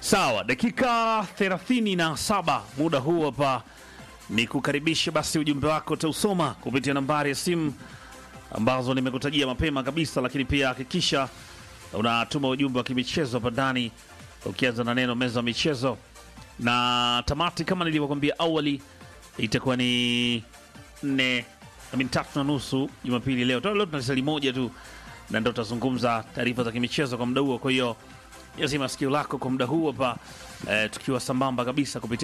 Sawa, dakika 37 muda huu hapa ni kukaribisha basi ujumbe wako utausoma kupitia nambari ya simu ambazo nimekutajia mapema kabisa, lakini pia hakikisha unatuma ujumbe wa kimichezo hapa ndani ukianza na neno meza ya michezo, na tamati kama nilivyokuambia awali itakuwa ni nne I mean, tatu na nusu Jumapili leo. Leo tuna sali moja tu na ndo tutazungumza taarifa za kimichezo kwa muda huo, kwa hiyo lazima sikio lako kwa muda huu hapa eh, tukiwa sambamba kabisa kupitia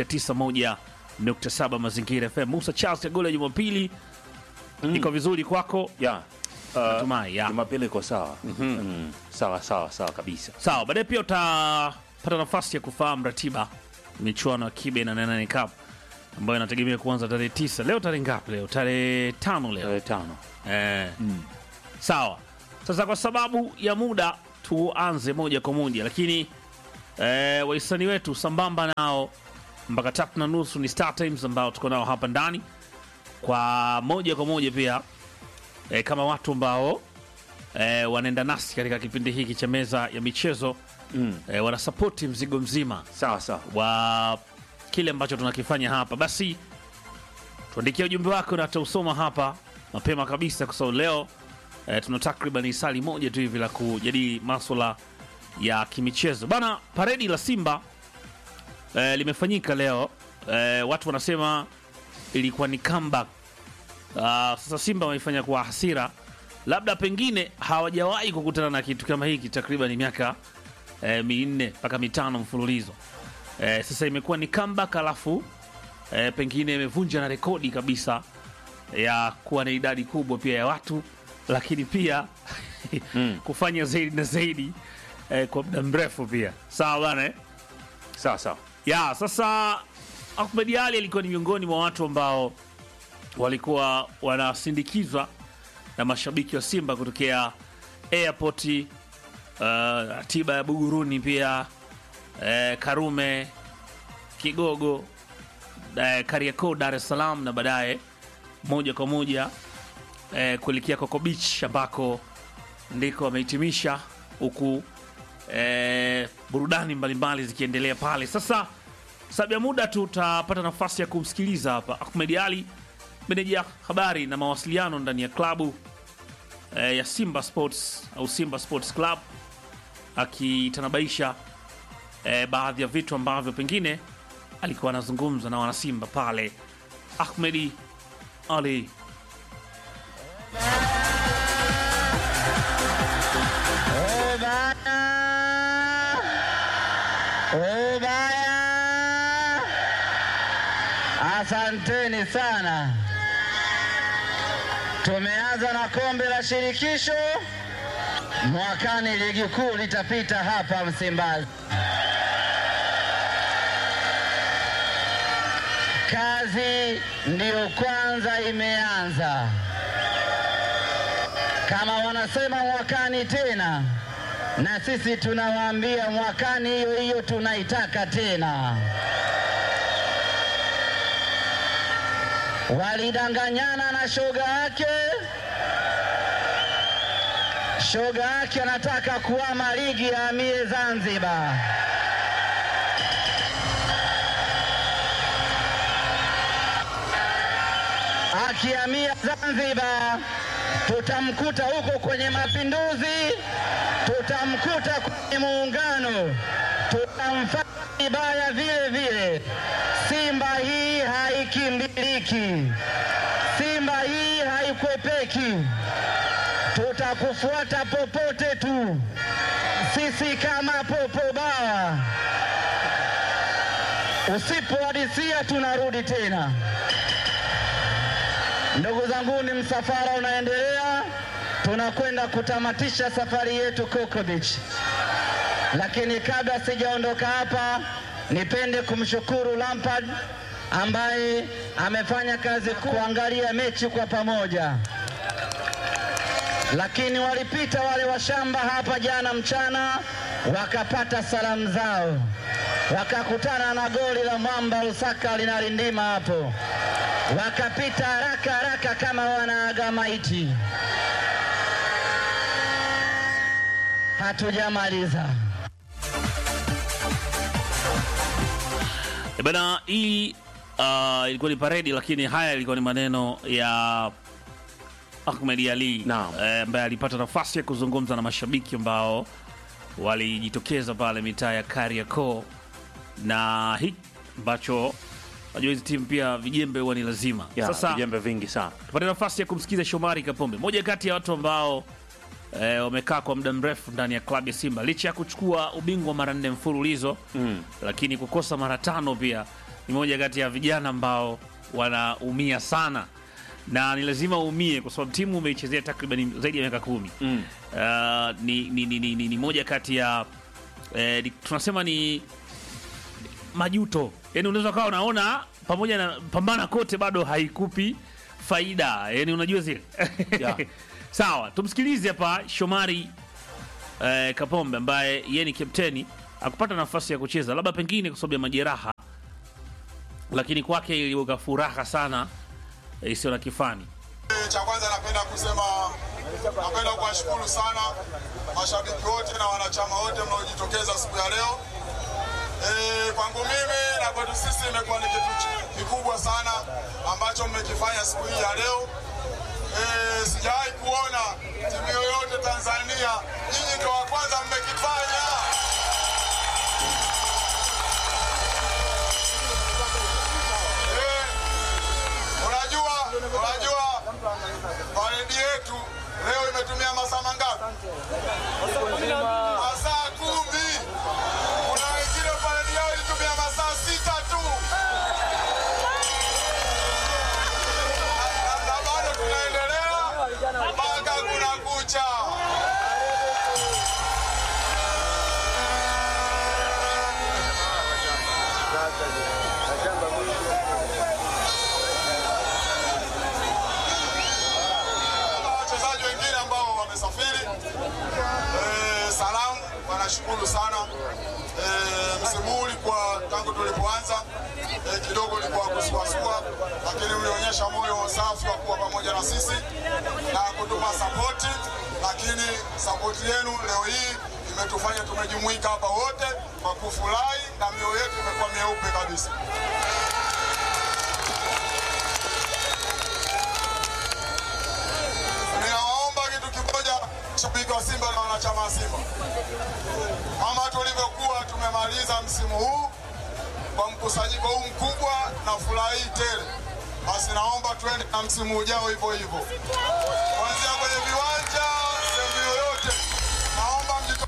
91.7 Mazingira FM. Musa Charles ya goli ya Jumapili iko vizuri kwako? ya uh, Natumai, ya. Jumapili iko sawa mm, sawa sawa sawa kabisa. Sawa, baadaye pia utapata nafasi ya kufahamu ratiba michuano ya Kibe na Nane Cup ambayo inategemea kuanza tarehe tisa. Leo tarehe ngapi? Leo tarehe tano leo Tarehe tano eh. Sawa, sasa kwa sababu ya muda tuanze moja kwa moja, lakini eh, wahisani wetu sambamba nao mpaka tatu na nusu ni Star Times ambao tuko nao hapa ndani kwa moja kwa moja pia eh, kama watu ambao eh, wanaenda nasi katika kipindi hiki cha meza ya michezo mm. eh, wanasapoti mzigo mzima sawa sawa wa kile ambacho tunakifanya hapa, basi tuandikia ujumbe wako na tausoma hapa mapema kabisa, kwa sababu leo eh, tuna takriban sali moja tu hivi la kujadili maswala ya kimichezo bana. Paredi la Simba eh, limefanyika leo eh, watu wanasema ilikuwa ni comeback. Ah, sasa Simba wameifanya kwa hasira, labda pengine hawajawahi kukutana na kitu kama hiki takriban miaka eh, minne mpaka mitano mfululizo. Eh, sasa imekuwa ni comeback, alafu eh, pengine imevunja na rekodi kabisa ya kuwa na idadi kubwa pia ya watu, lakini pia kufanya zaidi na zaidi eh, kwa muda mrefu pia. Sawa bana eh? sawa sawa ya sasa Ahmed Ali alikuwa ni miongoni mwa watu ambao walikuwa wanasindikizwa na mashabiki wa Simba kutokea airport uh, tiba ya Buguruni pia eh, Karume Kigogo eh, Kariakoo Dar es Salaam na baadaye moja kwa moja eh, kuelekea Coco Beach ambako ndiko wamehitimisha huku eh, burudani mbalimbali zikiendelea pale. Sasa sababu ya muda tutapata nafasi ya kumsikiliza hapa Ahmed Ali, meneja habari na mawasiliano ndani ya klabu eh, ya Simba Sports au Simba Sports Club akitanabaisha eh, baadhi ya vitu ambavyo pengine alikuwa anazungumza na wanasimba pale. Ahmedi Ali. Ubaya, asanteni sana. Tumeanza na kombe la shirikisho, mwakani ligi kuu litapita hapa Msimbazi. Kazi ndiyo kwanza imeanza, kama wanasema mwakani tena na sisi tunawaambia mwakani hiyo hiyo tunaitaka tena. Walidanganyana na shoga yake, shoga yake anataka kuama ligi ya amie Zanzibar. Akiamia Zanzibar tutamkuta huko kwenye mapinduzi, tutamkuta kwenye muungano, tutamfanya vibaya vile vile. Simba hii haikimbiliki, Simba hii haikwepeki, tutakufuata popote tu, sisi kama popo bawa. Usipohadisia tunarudi tena. Ndugu zangu, ni msafara unaendelea, tunakwenda kutamatisha safari yetu Coco Beach. Lakini kabla sijaondoka hapa, nipende kumshukuru Lampard ambaye amefanya kazi kuangalia mechi kwa pamoja. Lakini walipita wale washamba hapa jana mchana, wakapata salamu zao, wakakutana na goli la mwamba Lusaka linalindima hapo wakapita haraka haraka kama wanaaga maiti. Hatujamaliza. E bana, hii uh, ilikuwa ni paredi, lakini haya ilikuwa ni maneno ya Ahmed Ali Naam. eh, ambaye alipata nafasi ya kuzungumza na mashabiki ambao walijitokeza pale mitaa ya Kariakoo, na hiki ambacho najua hizi timu pia vijembe huwa ni lazima. Ya, Sasa vijembe vingi sana. tupate nafasi ya kumsikiza Shomari Kapombe, moja kati ya watu ambao eh, wamekaa kwa muda mrefu ndani ya klabu ya Simba licha ya kuchukua ubingwa mara nne mfululizo Mm. lakini kukosa mara tano pia ni moja kati ya vijana ambao wanaumia sana na ni lazima uumie kwa sababu timu umeichezea takriban zaidi ya miaka kumi. Mm. Uh, ni, ni, ni, ni, ni, ni moja kati ya eh, ni, tunasema ni majuto, yani unaweza ukawa unaona pamoja na pambana kote bado haikupi faida, yani unajua zile Yeah. Sawa, tumsikilize hapa Shomari eh, Kapombe ambaye yeye ni kapteni akupata nafasi ya kucheza labda pengine kwa sababu ya majeraha, lakini kwake iliweka furaha sana eh, isiyo na kifani. Cha kwanza napenda kusema, napenda kuwashukuru sana mashabiki wote na wanachama wote mnaojitokeza siku ya leo. E, kwangu mimi na kwetu sisi imekuwa ni kitu ch- kikubwa sana ambacho mmekifanya siku hii ya leo. E, sijawahi kuona timu yoyote Tanzania, nyinyi ndio wa kwanza mmekifanya. Eh, Unajua, unajua paredi yetu leo imetumia masaa mangapi? Masaa kumi. Kuna wengine paredi yao ilitumia masaa sita tu, Na- na bado tunaendelea mpaka kuna kucha. na wachezaji wengine ambao wamesafiri eh, salamu wanashukuru sana eh, msimu huu ulikuwa tangu tulipoanza eh, kidogo ulikuwa kusuasua, lakini ulionyesha moyo safi wa kuwa pamoja na sisi na kutupa sapoti, lakini sapoti yenu leo hii imetufanya tumejumuika hapa wote kwa kufurahi na mioyo yetu imekuwa mieupe kabisa. Ninawaomba kitu kimoja, shabiki wa Simba na wanachama wa Simba, kama tulivyokuwa tumemaliza msimu huu kwa mkusanyiko huu mkubwa na furaha hii tele, basi naomba tuende na msimu ujao hivyo hivyo, kuanzia kwenye viwanja, sehemu yoyote, naomba mjito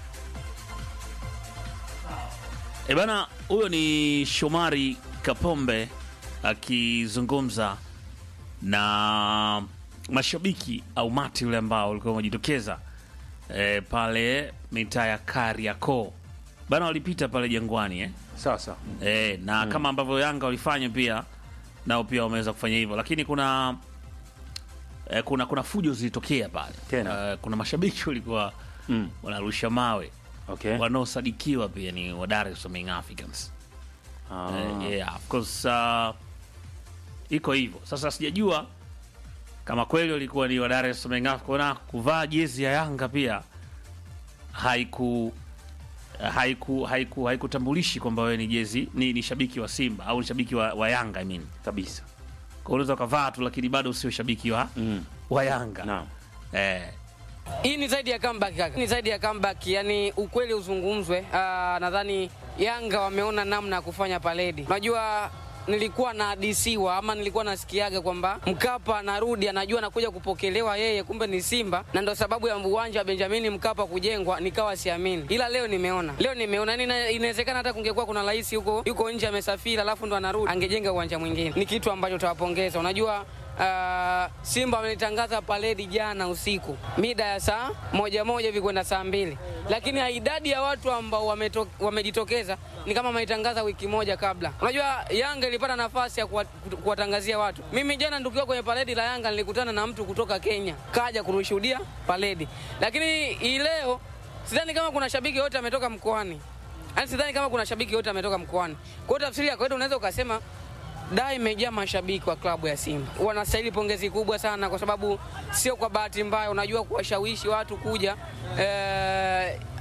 E bana, huyo ni Shomari Kapombe akizungumza na mashabiki au mati yule ambao walikuwa wamejitokeza e, pale mitaa ya Kariakoo bana, walipita pale Jangwani eh? Sasa. E, na kama ambavyo Yanga walifanya pia nao pia wameweza kufanya hivyo, lakini kuna e, kuna kuna fujo zilitokea pale Tena. e, kuna mashabiki walikuwa Mm. wanarusha mawe Okay. wanaosadikiwa pia ni wa Dar es Salaam Young Africans. Ah. Eh, yeah, of course uh, iko hivyo. Sasa sijajua kama kweli walikuwa ni wa Dar es Salaam Young Africans na kuvaa jezi ya Yanga pia haiku haiku haiku haikutambulishi kwamba wewe ni jezi ni, ni shabiki wa Simba au ni shabiki wa, wa Yanga I mean. Kabisa. Kwa unaweza ukavaa tu lakini bado sio shabiki wa, Mm. wa Yanga. Naam. Eh, Hii ni zaidi ya comeback kaka, ni zaidi ya comeback, yani ukweli uzungumzwe. Ah, nadhani Yanga wameona namna ya kufanya paredi. Unajua nilikuwa na hadisiwa ama nilikuwa nasikiaga kwamba Mkapa anarudi anajua anakuja kupokelewa yeye, kumbe ni Simba, na ndo sababu ya uwanja wa Benjamin Mkapa kujengwa, nikawa siamini, ila leo nimeona, leo nimeona yani, ina- inawezekana hata kungekuwa kuna rais huko yuko nje amesafiri, alafu ndo anarudi, angejenga uwanja mwingine. Ni kitu ambacho tawapongeza. Unajua Uh, Simba wamelitangaza paredi jana usiku mida ya saa moja moja hivi kwenda saa mbili, lakini idadi ya watu ambao wameto, wamejitokeza ni kama wameitangaza wiki moja kabla. Unajua Yanga ilipata nafasi ya kuwa- kuwatangazia watu. Mimi jana tukiwa kwenye paredi la Yanga nilikutana na mtu kutoka Kenya kaja kurushuhudia paredi, lakini hii leo sidhani kama kuna shabiki yote ametoka mkoani, yaani sidhani kama kuna shabiki yote ametoka mkoani. Kwa hiyo tafsiri ya kawaida unaweza ukasema da imejaa mashabiki wa klabu ya Simba. Wanastahili pongezi kubwa sana, kwa sababu sio kwa bahati mbaya, unajua kuwashawishi watu kuja eh,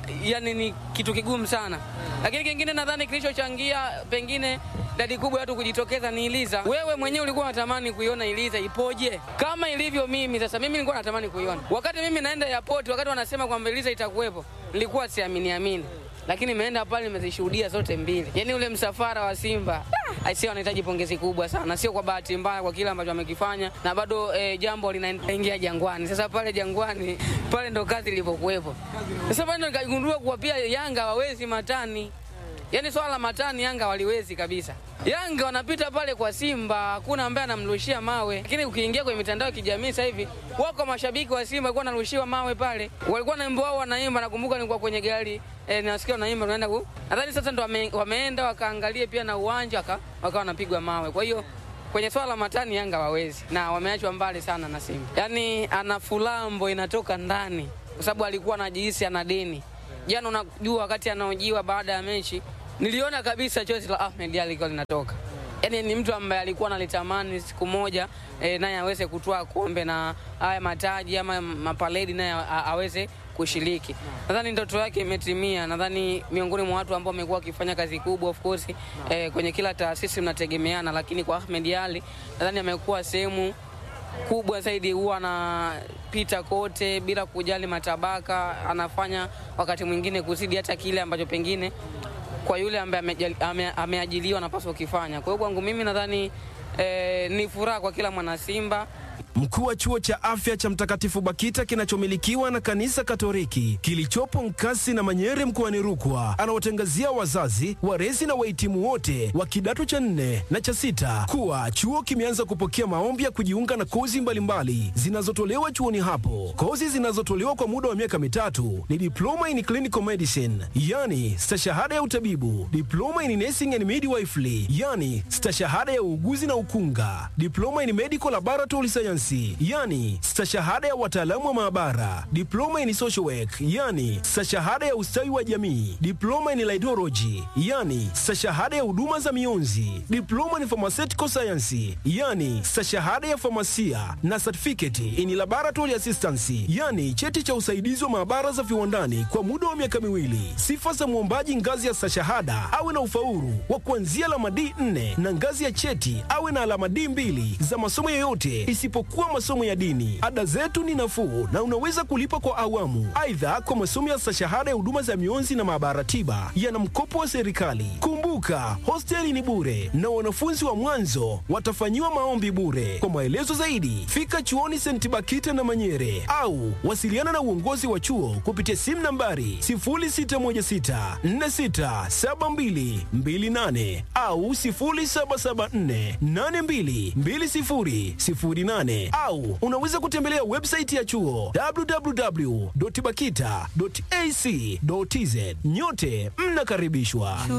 yani ni kitu kigumu sana. Lakini kingine nadhani kilichochangia pengine idadi kubwa ya watu kujitokeza ni Iliza. Wewe mwenyewe ulikuwa unatamani kuiona Iliza ipoje kama ilivyo mimi. Sasa mimi nilikuwa natamani kuiona wakati mimi naenda airport, wakati wanasema kwamba Iliza itakuwepo, nilikuwa siamini amini lakini nimeenda pale nimezishuhudia zote mbili. Yaani ule msafara wa Simba ah, aisee, wanahitaji pongezi kubwa sana, sio kwa bahati mbaya kwa kile ambacho wamekifanya, na bado eh, jambo linaingia Jangwani. Sasa pale Jangwani pale ndo kazi ilivyokuwepo. Sasa pale ndo nikagundua kuwa pia Yanga hawawezi matani Yaani swala la matani Yanga waliwezi kabisa. Yanga wanapita pale kwa Simba, hakuna ambaye anamrushia mawe. Lakini ukiingia kwenye mitandao ya kijamii sasa hivi wako mashabiki wa Simba walikuwa wanarushiwa mawe pale. Walikuwa na wimbo wao wanaimba, nakumbuka nilikuwa kwenye gari eh, nasikia wanaimba tunaenda ku. Nadhani sasa ndo wame, wameenda wakaangalie pia na uwanja waka, wakawa wanapigwa mawe. Kwa hiyo kwenye swala la matani Yanga wawezi na wameachwa mbali sana na Simba. Yaani ana fulambo inatoka ndani kwa sababu alikuwa anajihisi ana deni. Jana unajua wakati anaojiwa baada ya mechi niliona kabisa chozi la Ahmed Ally likiwa linatoka. Yaani ni mtu ambaye alikuwa analitamani siku moja e, naye aweze kutoa kombe na haya mataji ama mapaledi naye a- aweze kushiriki. Nadhani ndoto yake imetimia. Nadhani miongoni mwa watu ambao wamekuwa wakifanya kazi kubwa of course e, kwenye kila taasisi mnategemeana, lakini kwa Ahmed Ally nadhani amekuwa sehemu kubwa zaidi, huwa anapita kote bila kujali matabaka, anafanya wakati mwingine kuzidi hata kile ambacho pengine kwa yule ambaye amejali- ame- ameajiliwa anapaswa kukifanya. Kwa hiyo kwangu mimi nadhani eh, ni furaha kwa kila mwana Simba. Mkuu wa chuo cha afya cha Mtakatifu Bakita kinachomilikiwa na kanisa Katoliki kilichopo Nkasi na Manyere mkoani Rukwa anawatangazia wazazi, walezi na wahitimu wote wa kidato cha nne na cha sita kuwa chuo kimeanza kupokea maombi ya kujiunga na kozi mbalimbali zinazotolewa chuoni hapo. Kozi zinazotolewa kwa muda wa miaka mitatu ni diploma in clinical medicine, yani stashahada ya utabibu, diploma in nursing and midwifery, yani stashahada ya uuguzi na ukunga, diploma in medical laboratory science, yani stashahada ya wataalamu wa maabara, diploma in social work, yani stashahada ya ustawi wa jamii, diploma in laidology, yani stashahada ya huduma za mionzi, diploma in pharmaceutical science, yani stashahada ya famasia na certificate in laboratory assistance, yani cheti cha usaidizi wa maabara za viwandani kwa muda wa miaka miwili. Sifa za mwombaji ngazi ya stashahada awe na ufaulu wa kuanzia alama D4 na ngazi ya cheti awe na alama D2 za masomo yoyote isipokuwa masomo ya dini. Ada zetu ni nafuu na unaweza kulipa kwa awamu. Aidha, kwa masomo ya stashahada ya huduma za mionzi na maabara tiba yana mkopo wa serikali. Kumbuka, hosteli ni bure na wanafunzi wa mwanzo watafanyiwa maombi bure. Kwa maelezo zaidi, fika chuoni St. Bakita na Manyere au wasiliana na uongozi wa chuo kupitia simu nambari 0616467228 au 0774822008 au unaweza kutembelea website ya chuo www.bakita.ac.tz. Nyote mnakaribishwa.